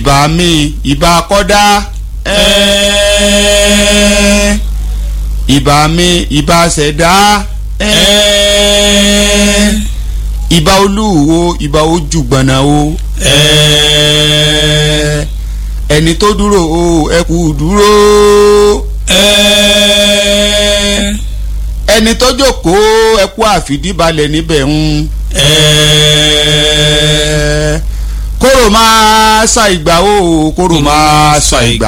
ìbà mi ìbà kọ́dá ẹ̀ẹ́ ìbà mi ìbà ṣẹ̀dá ẹ̀ẹ́ ìbà olúwo ìbà ojúgbọ̀nà o ẹ̀ẹ́ ẹni tó dúró o ẹ kú dúró ẹ̀ẹ́ ẹni tó jókòó ẹ kú àfìdíbalẹ̀ níbẹ̀ ń ẹ̀ẹ́ kóró máa sa ìgbà o kóró máa sa ìgbà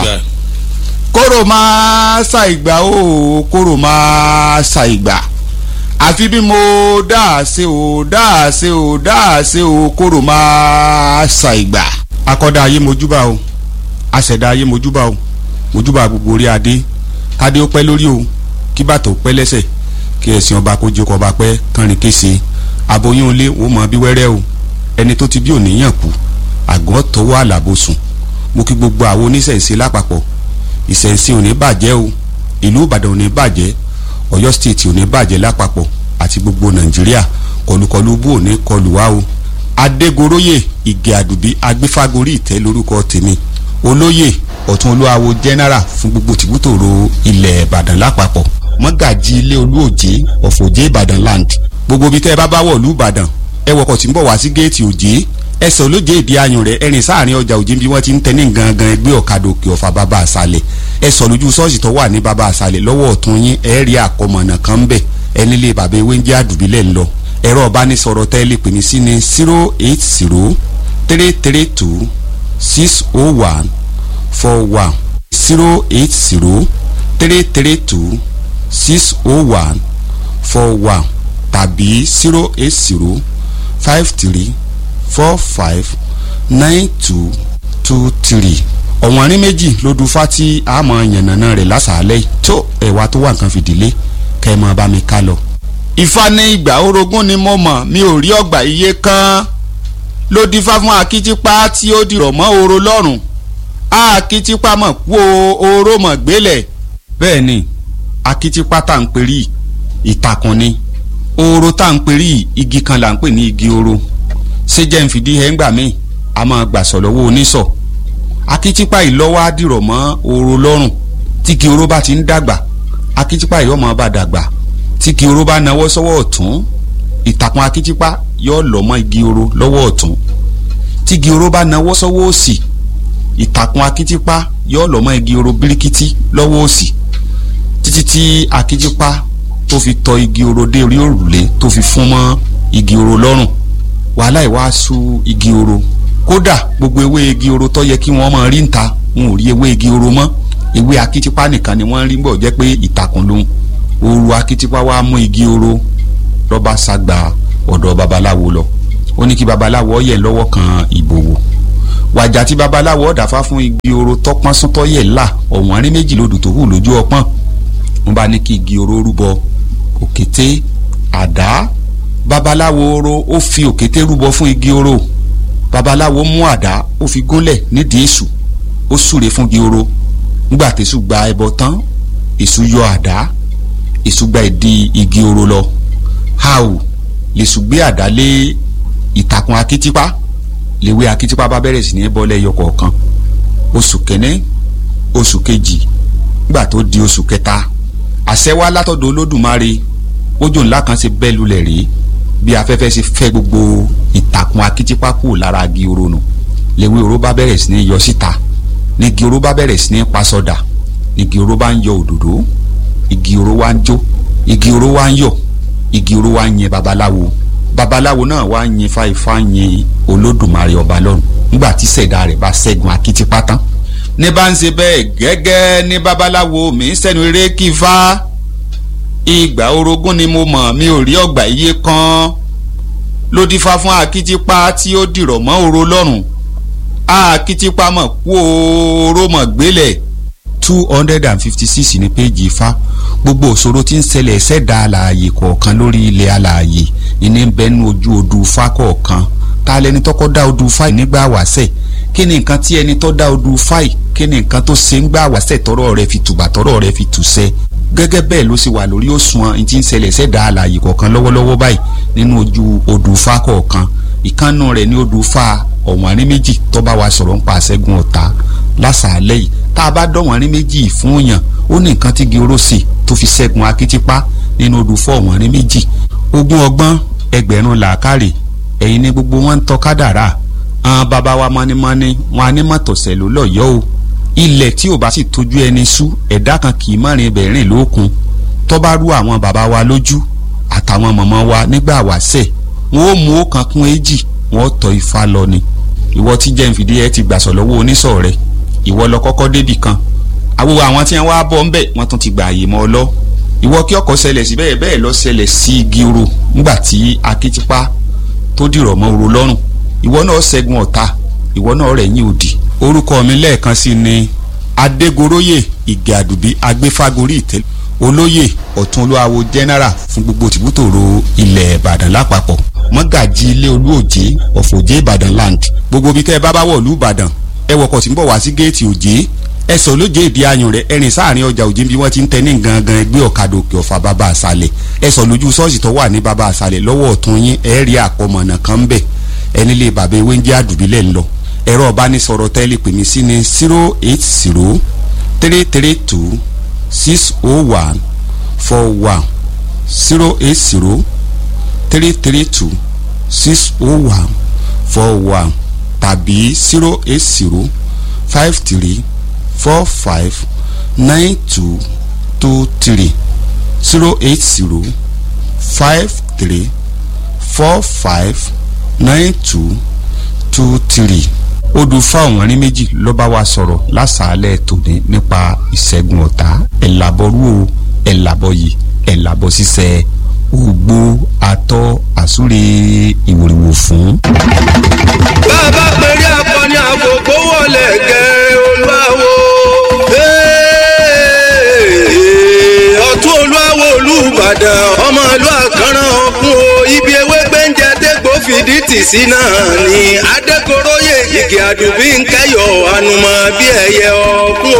kóró máa sa ìgbà o kóró máa sa ìgbà àfi bí mo dáàse o dáàse o dáàse o kóró máa sa ìgbà. akọ́dá ayé mojúbà o aṣẹ̀dá ayé mojúbà o mojúbà gbogbo orí adé kádé ó pẹ́ lórí o kí bàtà ó pẹ́ lẹ́sẹ̀ kí ẹ̀sìn ọba kó jókòó ọba pẹ́ kánrin kése aboyún ilé wò mọ bí wẹ́rẹ́ o ẹni tó ti bí òníyàn kú àgọ́ tọwọ́ àlàbò sùn mo kí gbogbo àwọn oníṣẹ̀ǹsẹ̀ lápapọ̀ ìṣẹ̀ǹsẹ̀ ò ní bàjẹ́ o ìlú ìbàdàn ò ní bàjẹ́ ọ̀yọ́ stéètì ò ní bàjẹ́ lápapọ̀ àti gbogbo nàìjíríà kọlùkọlù bú ò ní kọlù wá o adégoróyè ìgè àdùbí agbéfágorí ìtẹ́ lórúkọ tèmi olóyè ọ̀tún olúwawo general fún gbogbo tìbútòrò ilẹ̀ ìbàdàn lápapọ̀ mọ́gàjì ilé olúòjé ọ̀fọ̀jé ìbàdàn land gbogbo ibi tẹ́ ẹ bá bá wọ̀ lú ìbàdàn ẹ wọkọ̀ tí ń bọ̀ wá sí géètì òjé ẹsẹ̀ olóje ìdí ayùn rẹ̀ ẹ̀rìn sáàrin ọjà òjé bí wọ́n ti ń tẹ́ ní gangan ẹgbẹ́ ọ̀kadà òkè ọ̀fà bàbá àṣàlẹ̀ ẹ sọ lójú ṣọ́ọ̀ṣì tó wà ní bàbá àṣàlẹ̀ lọ́wọ́ ọ̀tún yín ẹ rí àkọmọ̀nà kan bẹ̀ ẹni lé bàbá ewé ń jẹ́ àdùbílẹ̀ ń lọ ẹ̀rọ ọ̀bánisọ̀rọ̀ tẹ́ lè pè ní sí ní zero eight zero three three two six oh one four one zero eight zero three three two six oh one four one tàbí zero eight zero five three four five nine two two three ọ̀wọ́n rí méjì ló du fati àmọ́ yànnàná rẹ̀ lásàálẹ̀ tó ẹ̀wà tó wà nǹkan fìdílé kẹ́ ẹ máa bá mi ká lọ. Ifá ní ìgbà orogún ni mo mọ̀ mi ò rí ọgbà iye kan ló dífá fún akitipa tí ó dìrọ̀ mọ́ oro lọ́rùn akitipa mọ̀ kú oró mọ̀ gbélẹ̀ bẹ́ẹ̀ ni akitipa tá à ń perí ìtàkùn ni oro tá à ń perí igi kan là ń pè ní igi oro ṣé jẹ́ ń fìdí ẹ̀ ń gbà míì a máa gbà sọ̀ lọ́wọ́ oníṣọ̀ akitipa ìlọ́wọ́ á dìrọ̀ mọ́ oro lọ́rùn tí igi oro bá ti ń dàgbà akitipa yóò máa bá dàgbà tí igi oro bá nawọ́ sọ́wọ́ ọ̀tún ìtàkùn akitipa yóò lọ́ mọ́ igi oro lọ́wọ́ ọ̀tún tí igi oro bá nawọ́ sọ́wọ́ òsì ìtàkùn akitipa yóò lọ́ mọ́ igi oro bíríkítí lọ́wọ́ òsì títí tí akitipa tó fi tọ igi oro dé orí òrùlé tó fi fún mọ́ igi oro lọ́rùn wàhálà ìwàásù igi oro kódà gbogbo ewé igi oro tó yẹ kí wọ́n máa rí níta wọn ò rí ewé igi oro mọ́ ewé akitipa nìkan ni wọ́n rí bọ̀ jẹ́ pé ìtàkùn lòun ooru akitipa wa mú igi oro lọ́ba sagba ọ̀dọ̀ babaláwo lọ ó ní kí babaláwo yẹ̀ lọ́wọ́ kan ìbòwò wàjà tí babaláwo dàfá fún igi oro tọpọ́n súntọ́ yẹ̀ là ọ̀wọ́n rí méjì lódù tó hù lójú ọpọ́n wọ́n bá ní kí igi oro rúbọ òkété àdá babaláwo oro ó fi òkété rúbọ fún igi oro babaláwo mú àdá ó fi gúnlẹ̀ nídìí èṣù ó súre fún igi oro nígbà tẹ̀sù gba ẹbọ tán èṣù yọ àdá èṣù gba ìdí igi oro lọ hàù lèṣù gbé àdá lé ìtàkùn akitipa lèwe akitipa bá bẹ̀rẹ̀ sí ní bọ́ lẹ́yọ kọ̀ọ̀kan oṣù kẹ́ní oṣù kejì nígbà tó di oṣù kẹta àṣẹ wá látọ̀dọ̀ olódùmarè ojú ńlá kan ṣe bẹ́ lulẹ̀ rí bí afẹ́fẹ́ ṣe fẹ́ gbogbo ìtàkùn akitipa kù lára igi oro nù lèwe oro bá bẹ̀rẹ̀ sí ní yọ síta ní igi oro bá bẹ̀rẹ̀ sí ní pasọ̀dà ní igi oro bá ń yọ òdòdó igi oro wá ń jó igi oro wá ń yọ igi oro wá ń yin babaláwo babaláwo náà wá ń yin fáifá yin olódùmarè ọba lọ́run nígbà tí ṣẹ̀dá rẹ̀ bá ṣẹ́gun akitipa tán ní bá ń ṣe bẹ́ẹ̀ gẹ́gẹ́ ní babaláwo mi ń sẹ́nu eré kí fá ìgbà orogún ni mo mọ̀ mi ò rí ọgbà iye kan ló dífá fún akitipa tí ó dìrọ̀ mọ́ oro lọ́rùn akitipa mọ̀ kú oró mọ̀ gbélẹ̀ two hundred and fifty six ní péjì ifá gbogbo òṣòro tí ń ṣẹlẹ̀ ṣẹ̀dá alààyè kọ̀ọ̀kan lórí ilẹ̀ alààyè ìní ń bẹnu ojú odù ifá kọ̀ọ̀kan ta lẹni tọ́kọ́ dá odù ifá nígbà wàṣẹ̀ kí ni nǹkan tí ẹni tó dá odù ifá yìí kí ni nǹkan tó ṣe ń gbà wàṣẹ̀ tọ́rọ̀ rẹ̀ fi tùbà tọ́rọ̀ rẹ̀ fi tùṣẹ́ gẹ́gẹ́ bẹ́ẹ̀ ló sì wà lórí òṣùwọ̀n tí ń ṣẹlẹ̀ ṣẹ̀dá alààyè kọ̀ọ̀kan lọ́wọ́lọ́wọ́ báyìí nínú ojú odù ifá kọ̀ọ̀kan ìkànnù rẹ̀ ní odò fa ọ̀wọ́nrín méjì tó bá wa sọ̀rọ̀ ń pa àṣẹ́gun ọ̀tá lásàálẹ̀ yìí tá a bá dọ̀wọ́nrín méjì fún yàn ó ní nǹkan tí gíorósì tó fi ṣẹ́gun akitipa nínú odò fọ́ ọ̀wọ́nrín méjì ogún ọgbọ́n ẹgbẹ̀rún làákàrè ẹ̀yin ní gbogbo wọn ń tọ́ kádàrá àwọn bàbá wa mọ́nímọ́ní wọn á ní mọ̀tọ̀sẹ̀ ló lọ́yọ́ o ilẹ̀ tí ò bá sì tójú ẹni sú ẹ̀dá kan kì í mọ̀rin ibẹ̀ rìn lókun tó bá rú àwọn bàbá wa lójú àtàwọn mọ̀mọ́ wa nígbà wáṣẹ̀ wọn ó mú ọ̀kan kún èjì wọn ó tọ́ ifá lọ ni ìwọ tí jẹ́ nfìdí ẹ ti gbàsọ̀ lọ́wọ́ oníṣọ̀ rẹ ìwọ lọ kọ́kọ́ débì kan àwòrán àwọn tí wọn wá bọ́ ńbẹ̀ wọ́n tún ti gbà àyè mọ́ ọ lọ ìwọ kí ọkọ̀ ṣẹlẹ̀ sí bẹ́ẹ̀ bẹ́ẹ̀ lọ ṣẹlẹ̀ sí igi oro ńgbà tí akitipa tó dìrọ̀ mọ́ oro lọ́rùn ìwọ náà ṣẹ́gun ọ̀tá ìwọ náà rẹ̀ yín òdì orúkọ mi lẹ́ẹ̀kan sí ni adégoróyè ìgè àdùbí agbéfágorí ìtẹ́ olóyè ọ̀túnolúwawo general fún gbogbo tìbútòrò ilẹ̀ ìbàdàn lápapọ̀ mọ́gàjì ilé olúòjé ọ̀fọ̀jé ìbàdàn land gbogbo bí kẹ́ ẹ bá bá wọ̀ lú ìbàdàn ẹ wọkọ̀ tí ń bọ̀ wá sí géètì òjé ẹ sọ lóje ìdí ayùn rẹ ẹrìn sáàrin ọjà òjé bí wọ́n ti ń tẹ ní gangan ẹgbẹ́ ọ̀kadà òkè ọ̀fà bàbá àṣàlẹ̀ ẹ sọ lójú ṣọ́ọ̀ṣì tó wà ní bàbá àṣàlẹ̀ lọ́wọ́ ọ̀tún yín ẹ rí àkọmọ̀nà kan bẹ̀ ẹni lè bàbá ewé ń jẹ́ àdùbílẹ̀ ńlọ ẹ̀rọ ọ̀bánisọ̀rọ̀ tẹ́lẹ̀ pè mí sí ní zero eight zero three three two six oh one four one zero eight zero three three two six oh one four one tàbí zero eight zero five three four five nine two two three zero eight zero five three four five nine two two three odù fáwọn rin méjì ló bá wa sọ̀rọ̀ lásàálẹ̀ tòní nípa ìṣẹ́gun ọ̀tá ẹ̀làbọ̀rú o ẹ̀làbọ̀yì ẹ̀làbọ̀ ṣiṣẹ́ ògbó atọ́ àsúre ìwòrìwò fún. bàbá pèrè akọni àkókò wọlé gẹ olúwawo ọtún olúwawo olùbàdàn ọmọ ìlú àkàràn ọkùn o ibi ewé gbẹ́ǹjẹ dégbò fìdí tì sí náà ni adékoróyè igi àdùbí ń kẹyọ ànùmọ̀ bí ẹyẹ ọkùn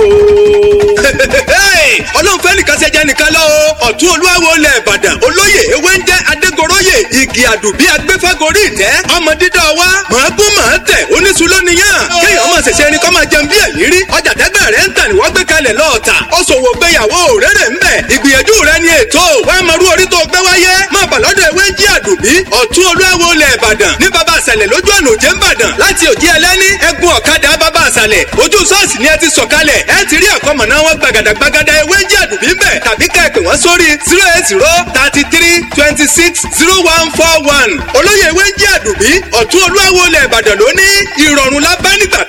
o ọlọ́run fẹ́ nìkan ṣe jẹ́ nìkan lọ́wọ́ ọ̀tún olúwawo lẹ̀ ìbàdàn olóyè ewé ń jẹ́ adégoróyè igi àdùbí agbéfágorí ìtẹ́ ọmọ dídọ́ wa màá gún màá tẹ̀ oníṣu lónìyàn kéèyàn máa ṣẹ̀ṣẹ̀ ẹni kọ́ máa jẹun bí ẹ̀yìn rí ọjà tẹ́gbẹ́ rẹ̀ ń tà ní wọ́n gbé kalẹ̀ lọ́ọ̀tà ó ṣòwò gbéyàwó rere ń bẹ̀ ìgbìyànjú rẹ̀ ni ètò wàá máa rú orí tó gbé wáyé máa bà lọ́dọ̀ ewé ń jí àdùbí ọ̀tún olúwawo lẹ̀ ìbàdàn ní baba àṣàlẹ̀ lójú ọ̀nà òjé ń bàdàn láti òjì ẹlẹ́ni ẹ̀gún ọ̀kadà baba àṣàlẹ̀ ojú ṣọ́ọ̀ṣì ni ẹ ti sọ̀kalẹ̀ ẹ ti rí àkọ́mọ̀ná wọn gbàgàdàgbàgàdà ewé ń jí àdùbí ń bẹ̀ tàbí ká ẹ pè wọ́n sórí zero eight zero thirty three twenty six zero one four one olóyè ewé ń jí àdùbí ọ̀tún olúwawo lẹ̀ ìbàdàn lóní ìrọ̀rùn lábẹ́ nígbà